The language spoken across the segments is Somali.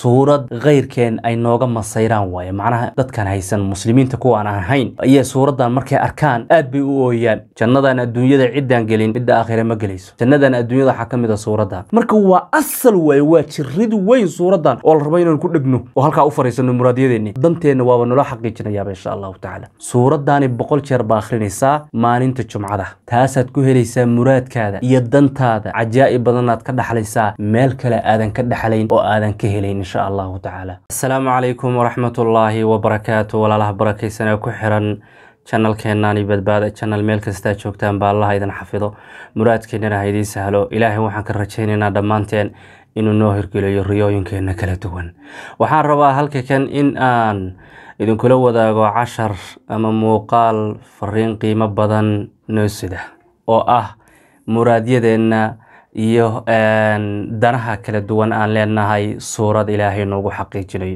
suurad keyrkeen ay nooga masayraan waaye macnaha dadkan haysan muslimiinta kuwa aan ahayn ayay suuraddan markay arkaan aad bay u ooyaan jannadan adduunyada ciddaan gelin cidda aakhire ma gelayso jannadan adduunyada waxaa ka mid a suuraddan marka waa asal waaye waa jirid weyn suuraddan oo la rabo inaan ku dhegno oo halkaa u fariisano muraadyadeeni danteenna waaba nolo xaqiijinayaaba insha allahu tacaala suuraddaani boqol jeer baa akhrinaysaa maalinta jumcada taasaad ku helaysaa muraadkaada iyo dantaada cajaa'ib badanaad ka dhaxlaysaa meel kale aadan ka dhaxlayn oo aadan ka helayn insha allahu tacaala asalaamu calaykum waraxmatullaahi wabarakaatu walaalaha barakaysanee ku xiran janalkeenani badbaada janal meel kastaa joogtaan baa allaha idin xafido muraadkeennana ha idiin sahlo ilaahay waxaan ka rajaynaynaa dhammaanteen inuu noo hirgeliyo riyooyinkeenna kala duwan waxaan rabaa halka kan in aan idinkula wadaago cashar ama muuqaal fariin qiimo badan noo sida oo ah muraadyadeenna iyo danaha kala duwan aan leenahay suurad ilaahay noogu xaqiijinayo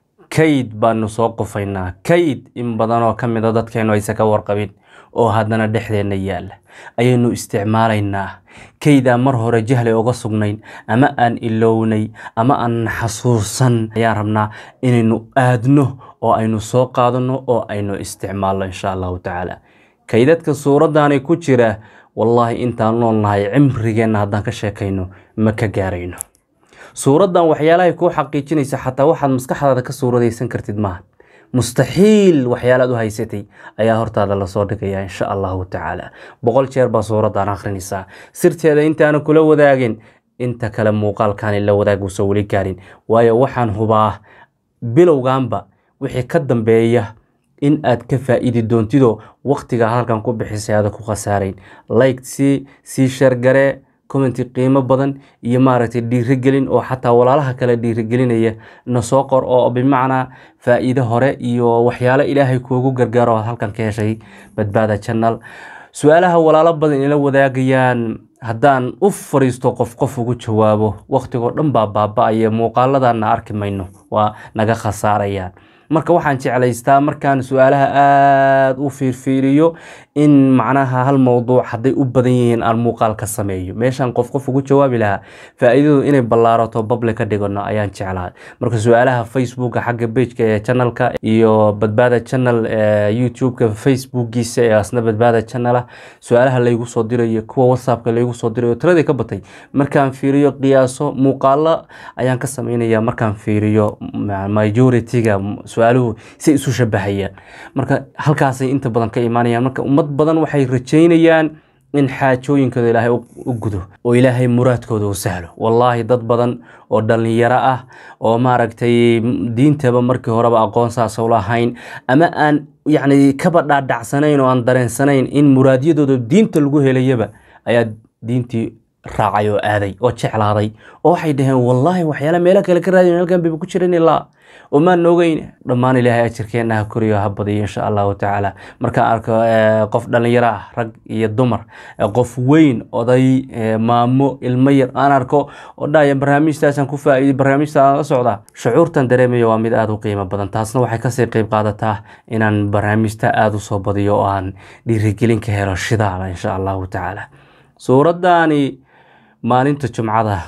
kayd baanu soo qufaynaa kayd in badanoo ka mida dadkeennu aysa ka warqabin oo haddana dhexdeenna yaalla ayaynu isticmaalaynaa kaydaan mar hore jahlay uga sugnayn ama aan ilownay ama aan xasuusan ayaan rabnaa inaynu aadno oo aynu soo qaadanno oo aynu isticmaalno insha allahu tacaala kaydadka suuraddaani ku jira wallaahi intaan nool nahay cimrigeenna haddaan ka sheekayno ma ka gaarayno suuraddan waxyaalahay kuu xaqiijinaysa xataa waxaad maskaxdaada ka suuradaysan kartid maaha mustaxiil waxyaalaad u haysatay ayaa hortaada lasoo dhigaya insha allahu tacaala boqol jeer baa suuraddan akhrinaysaa sirteeda intaana kula wadaagin inta kale muuqaalkaani la wadaaguusa weli gaarin waayo waxaan hubaa bilowganba wixii ka dambeeya in aad ka faa'iidi doontidoo wakhtiga halkan ku bixisay aada ku khasaarayn like sii sii sheergaree commenti qiimo badan iyo maaragtay dhiirigelin oo xataa walaalaha kale dhiirigelinaya na soo qor oo bimacnaa faa'iido hore iyo waxyaalo ilaahay kuugu gargaaro aad halkan ka heshay badbaada janal su-aalaha walaalo badan ila wadaagayaan haddaan u fariisto qof qof ugu jawaabo wakhtigoo dhan baa baaba-aya muuqaaladanna arki mayno waa naga khasaarayaan marka waxaan jeclaystaa markaan su-aalaha aada u fiirfiiriyo in macnaha hal mowduuc hadday u badan yihiin aan muuqaal ka sameeyo meeshaan qof qof ugu jawaabi lahaa faa-iidadu inay ballaarato bable ka dhigano ayaan jeclahay marka su-aalaha facebooka xagga bejka ee janalka iyo badbaada janal youtube-ka facebookiisa ee asna badbaada janala su-aalaha laygu soo dirayo kuwa whatsappka laygu soo dirayo tiradii ka batay markaan fiiriyo qiyaaso muuqaalo ayaan ka sameynaya markaan fiiriyo majority-ga su-aaluhu say isu shabahayaan marka halkaasay inta badan ka imaanayaan marka ummad badan waxay rajaynayaan in xaajooyinkooda ilaahay u gudo oo ilaahay muraadkooda u sahlo wallaahi dad badan oo dhallinyaro ah oo maaragtay diintaba markii horeba aqoon saas u lahayn ama aan yacni kaba dhaadhacsanayn oo aan dareensanayn in muraadyadooda diinta lagu helayaba ayaa diintii raacay oo aaday oo jeclaaday oo waxay dhaheen wallaahi waxyaala meelo kale ka raadiyn halkan bayba ku jiran ilaa oo maan noogeyn dhammaan ilaahay ajirkeenna ha koriyo ha badiyo insha allahu tacaala markaan arko qof dhallinyaro ah rag iyo dumar qof weyn oday maamo ilmo yar aan arko oo dhahaya barnaamijtaasaan ku faa'iiday barnaamijta aan la socdaa shucuurtan dareemayo waa mid aada u qiimo badan taasna waxay kasii qeyb qaadataa inaan barnaamijta aada u soo badiyo oo aan dhiirigelin ka helo shidaala insha allahu tacaala suuraddaani maalinta jumcada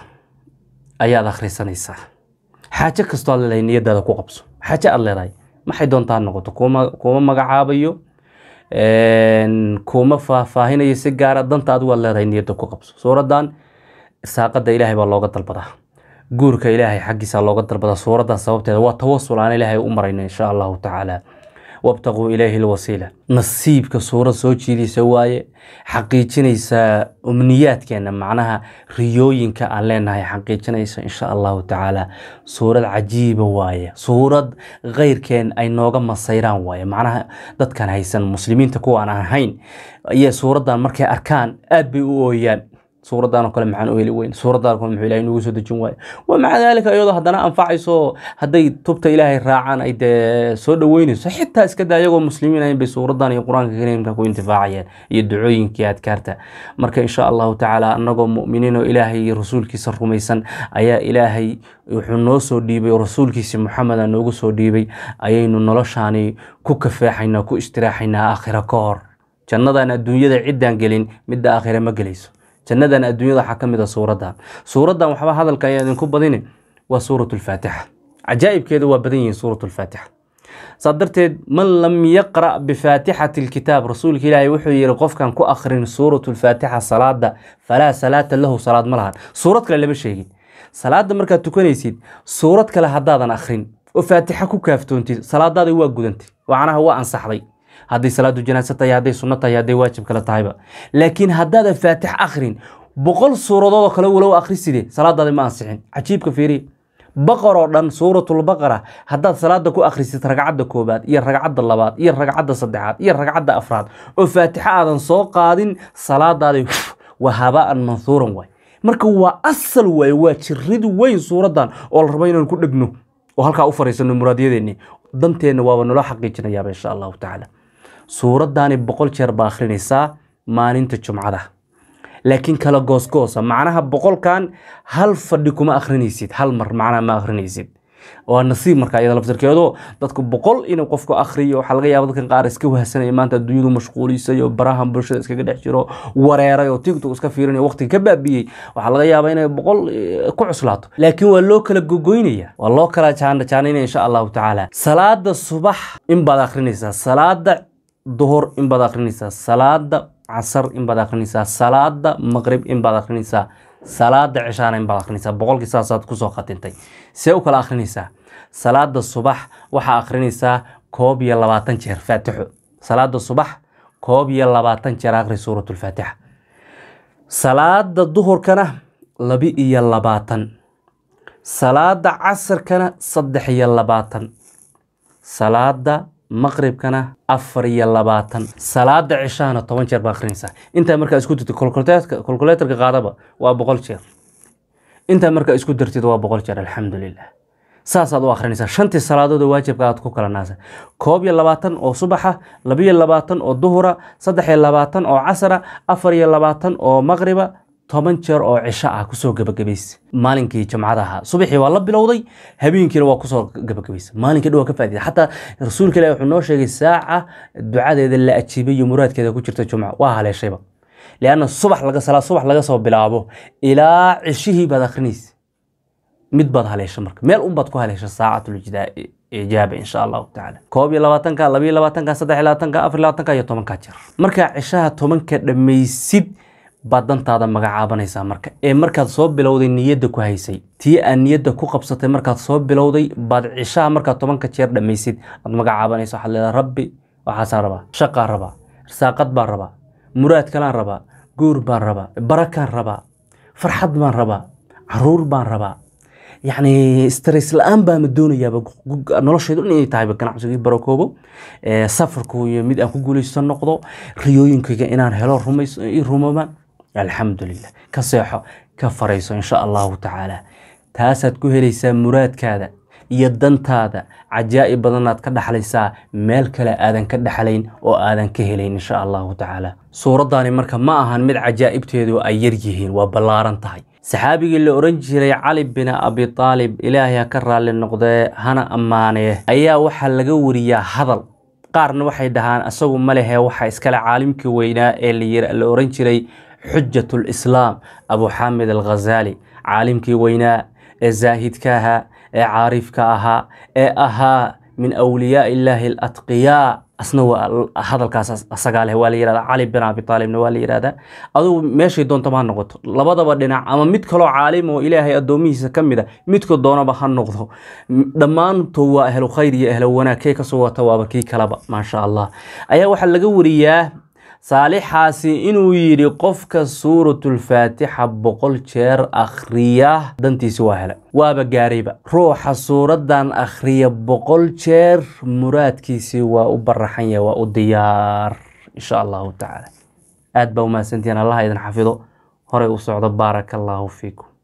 ayaad akhrisanaysaa xaajo kastoo aad leedahay niyadaada ku qabso xaajo aad leedahay maxay doontaa noqoto kuma kuma magacaabayo kuma faahfaahinayo si gaara danta adigu aad leedahay niyadda ku qabso suuraddan irsaaqada ilaahay baa looga dalbadaa guurka ilaahay xaggiisa looga dalbadaa suuraddan sababteeda waa tawasul aan ilaahay u marayno insha allahu tacaala wabtaquu ilayhi lwasiila nasiibka suurad soo jiidaysa waaye xaqiijinaysa umniyaadkeena macnaha riyooyinka aan leenahay xaqiijinaysa insha allahu tacaala suurad cajiiba waaye suurad keyrkeen ay nooga masayraan waaye macnaha dadkan haysan muslimiinta kuwa aan ahayn ayay suuraddan markay arkaan aad bay u ooyaan suuraddan oo kale maxaan u heli weyn suuraddan kale muxuu ilaahay noogu soo dejin waayo wa maca daalika iyadoo haddana anfacayso hadday tubta ilaahay raacaan ay dee soo dhoweynayso xitaa iska daa iyagoo muslimiin ahayn bay suuraddan iyo qur-aanka kariimka ku intifaacayeen iyo ducooyinkii adkaarta marka insha allahu tacaala annagoo mu'miniin oo ilaahay iyo rasuulkiisa rumaysan ayaa ilaahay wuxuu noo soo dhiibay oo rasuulkiisi maxameda noogu soo dhiibay ayaynu noloshaani ku kafeexaynaa ku istiraaxaynaa aakhira ka hor jannadan adduunyada ciddaan gelin midda aakhira ma gelayso jannadan adduunyada waxaa ka mid a suuraddan suuraddan waxba hadalka ayaa idinku badini waa suurat lfaatixa cajaa'ibkeeda waa badan yihiin suurat lfaatixa saa darteed man lam yaqra' bifaatixati alkitaab rasuulka ilaahay wuxuu yihi qofkan ku akhrin suurat lfaatixa salaada falaa salaata lahu salaad ma lahan suurad kale lama sheegin salaada markaad tukanaysid suurad kale haddaadan akhrin oo faatixa ku kaaftoontid salaadaada waa gudantay macnaha waa ansaxday hadday salaadu janaasa tahay hadday sunno tahay hadday waajib kale tahayba laakiin haddaadan faatix akhrin boqol suuradood oo kale walow akhriside salaadaada ma ansixin cajiibka fiiriya baqar oo dhan suuratulbaqara haddaad salaada ku akhrisid ragcadda koobaad iyo ragcadda labaad iyo ragcadda saddexaad iyo ragcadda afraad oo faatixa aadan soo qaadin salaadaada waa habaan manhuuran waay marka waa asal waaye waa jirid weyn suuraddan oo la rabo inaan ku dhegno oo halkaa u fariisano muraadyadeenni danteenna waaba nolo xaqiijinayaaba insha allahu tacaala suuraddaani boqol jeer baa akhrinaysaa maalinta jumcada laakiin kala goosgoosa macnaha boqolkan hal fadhi kuma akhrinaysid hal mar macnaha ma akhrinaysid waa nasiib marka iyada laftirkeedo dadku boqol inuu qofku akhriyo waxaa laga yaaba dadkan qaar iska wahsanaya maanta adduunyadu mashquulisay oo barahan bulshada iskaga dhex jiro wareeray oo tiktok iska fiirinayo waqtiga ka baabiyey waxaa laga yaabaa inay boqol ku cuslaato laakiin waa loo kala gogoynaya waa loo kala jaanajaanaynaya insha allahu tacaala salaada subax in baad akhrinaysaa salaada duhur in baad akhrinaysaa salaada casar in baad akhrinaysaa salaada maqrib in baad akhrinaysaa salaada cishaana in baad akhrinaysaa boqolkii saasaad kusoo khatintay see u kala akhrinaysaa salaada subax waxaa akhrinaysaa koob iyo labaatan jeer faatixo salaada subax koob iyo labaatan jeer akhri suuratulfaatixa salaada duhurkana labi iyo labaatan salaada casarkana saddex iyo labaatan salaada maqribkana afar iyo labaatan salaada cishahana toban jeer baa akhrinaysaa intaa markaa isku dirtid kolkuleetarka qaadaba waa boqol jeer intaa markaa isku dartid waa boqol jeer alxamdulilah saasaad u akhrinaysaa shantii salaadood oo waajibka aad ku kala naasa koob iyo labaatan oo subaxa labiyo labaatan oo duhura saddex iyo labaatan oo casara afar iyo labaatan oo maqriba toban jeer oo cisho ah kusoo gabagabaysa maalinkii jamcada ahaa subaxii waa la bilowday habeenkiina waa kusoo gabagabaysa maalinkii dhan waa ka faa'iida xataa rasuulka ilahi wuxuu noo sheegay saaca ducadeeda la ajiibay iyo muraadkeeda ku jirta jumca waa haleeshayba lianna subax laga salaa subax laga soo bilaabo ilaa cishihii baad akhrinaysa mid baad haleesha marka meel un baad ku haleesha saacatul ijaaba insha allahu tacaala koob iyo labaatanka labiyo labaatanka saddex iyo labaatanka afar iyo labaatanka iyo tobanka jeer markaa cishaha tobanka dhammaysid baad dantaada magacaabanaysaa marka ee markaad soo bilowday niyadda ku haysay tii aad niyadda ku qabsatay markaad soo bilowday baad cishaha markaad tobanka jeer dhammaysid aad magacaabanaysa waxaad leedahay rabbi waxaasaan rabaa shaqaan rabaa risaaqad baan rabaa muraad kalaan rabaa guur baan rabaa barakaan rabaa farxad baan rabaa caruur baan rabaa yacni stress la-aan baama doonayaaba noloshaydu dhan inay tahayba ganacsigii barakoobo safarku iyo mid aan ku guulaysto noqdo riyooyinkayga inaan helo rumayso i rumoobaan alxamdulilah ka seexo ka farayso insha allahu tacaala taasaad ku helaysaa muraadkaada iyo dantaada cajaa'ib badanaad ka dhaxlaysaa meel kale aadan ka dhaxlayn oo aadan ka helayn insha allahu tacaala suuraddaani marka ma ahan mid cajaa'ibteedu ay yar yihiin waa ballaaran tahay saxaabigii la oran jiray cali bin abi aalib ilaahay ha ka raalli noqdee hana ammaanee ayaa waxaa laga wariyaa hadal qaarna waxay dhahaan isagu ma lehe waxa iskale caalimkii weynaa ee la oran jiray xujat lislaam abu xaamid alghazaali caalimkii weynaa ee zaahidka ahaa ee caarifka ahaa ee ahaa min awliyaa illaahi alatqiyaa asna waa hadalkaas asagaa leh waa la yihahdaa cali bin abi aalibna waa la yihahdaa adugu meeshay doontaba ha noqoto labadaba dhinac ama mid kaloo caalim oo ilaahay addoomihiisa ka mid a midka doonaba ha noqdo dhammaantood waa ahlu khayr iyo ahlu wanaag kee kasoo wata waaba kii kalaba maasha allah ayaa waxaa laga wariyaa saalixaasi inuu yidhi qofka suuratulfaatixa boqol jeer akhriya dantiisi waa hele waaba gaarayba ruuxa suuraddan akhriya boqol jeer muraadkiisii waa u baraxan yahay waa u diyaar insha allahu tacaala aad baa umahadsantihiin allaha idin xafido horay u socdo baaraka allaahu fiikum